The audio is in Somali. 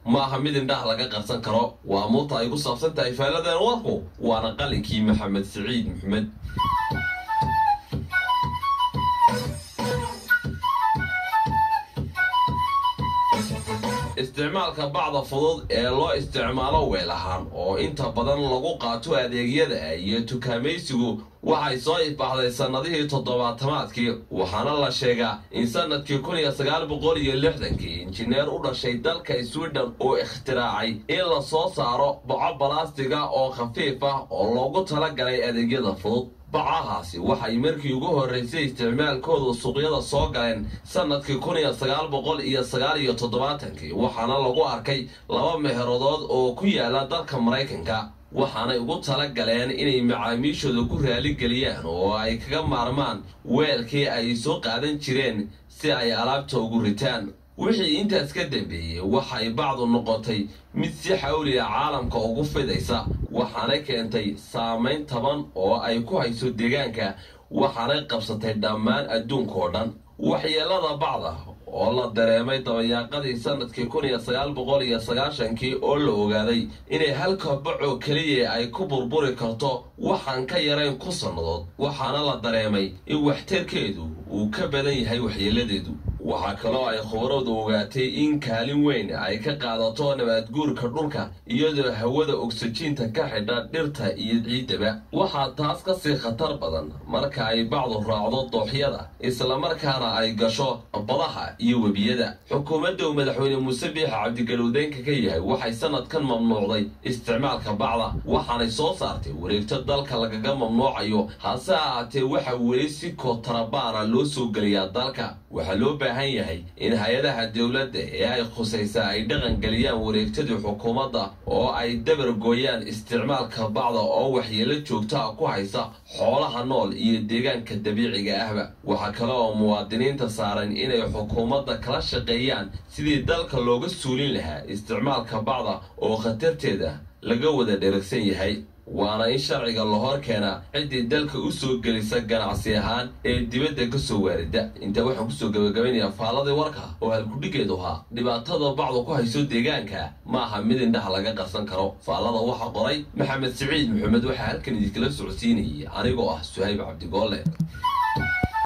ma aha mid indhaha laga qarsan karo waa muurta ay ku saabsan tahay faaladeen warku waana qalinkii maxamed siciid maxmed isticmaalka bacda fudud ee loo isticmaalo weel ahaan oo inta badan lagu qaato adeegyada iyo tukaamaysigu waxay soo ifbaxday sannadihii toddobaatamaadkii waxaana la sheegaa in sannadkii kun iyo sagaal boqol iyo lixdankii injineer u dhashay dalka sweden uu ikhtiraacay in la soo saaro baco balaastiga oo khafiif ah oo loogu talagalay adeegyada fudud bacahaasi waxay markii ugu horraysay isticmaalkoodu suuqyada soo galeen sannadkii kun iyo sagaal boqol iyo sagaal iyo toddobaatankii waxaana lagu arkay laba meherodood oo ku yaala dalka maraykanka waxaanay ugu tala galeen inay macaamiishooda ku raaligeliyaan oo ay kaga maarmaan weelkii ay soo qaadan jireen si ay alaabta ugu ritaan wixii intaas ka dambeeyey waxay bacdu noqotay mid si xawliya caalamka ugu fidaysa waxaanay keentay saamayn taban oo ay ku hayso deegaanka waxaanay qabsatay dhammaan adduunka oo dhan waxyeelada bacda oo la dareemay dabayaaqadii sannadkii kun iyo sagaal boqol iyo sagaashankii oo la ogaaday inay halka bacoo keliya ay ku burburi karto waxaan ka yarayn ku sannadood waxaana la dareemay in waxtarkeedu uu ka badan yahay waxyeeladeedu waxaa kaloo ay khubaradu ogaatay in kaalin weyn ay ka qaadato nabaadguurka dhulka iyadoo hawada ogsajiinta ka xidha dhirta iyo ciiddaba waxaa taas ka sii khatar badan marka ay bacdu raacdo dooxyada islamarkaana ay gasho badaha iyo webiyada xukuumadda uu madaxweyne muuse biixa cabdigalowdeynka ka yahay waxay sanadkan mamnuucday isticmaalka bacda waxaanay soo saartay wareegto dalka lagaga mamnuucayo hase ahaatee waxa weli si kootarabaana loo soo geliyaa dalka waxaa loo baahan yahay in hay-adaha dowladda ee ay khusaysaa ay dhaqan geliyaan wareegtadii xukuumadda oo ay dabar gooyaan isticmaalka bacda oo waxyeelo joogtaa ku haysa xoolaha nool iyo deegaanka dabiiciga ahba waxaa kale oo muwaadiniinta saaran inay xukuumadda kala shaqeeyaan sidii dalka looga suulin lahaa isticmaalka bacda oo khatarteeda laga wada dheragsan yahay waana in sharciga la hor keenaa ciddii dalka u soo gelisa ganacsi ahaan ee dibadda ka soo waarida intaa waxaan kusoo gabagabaynayaa faaladii warka oo halkudhigeedu ahaa dhibaatada bacdu ku hayso deegaanka ma aha mid indhaha laga qarsan karo faallada waxaa qoray maxamed siciid maxamed waxaa halkan idinkala socodsiinayay anigoo ah suhayb cabdigoolle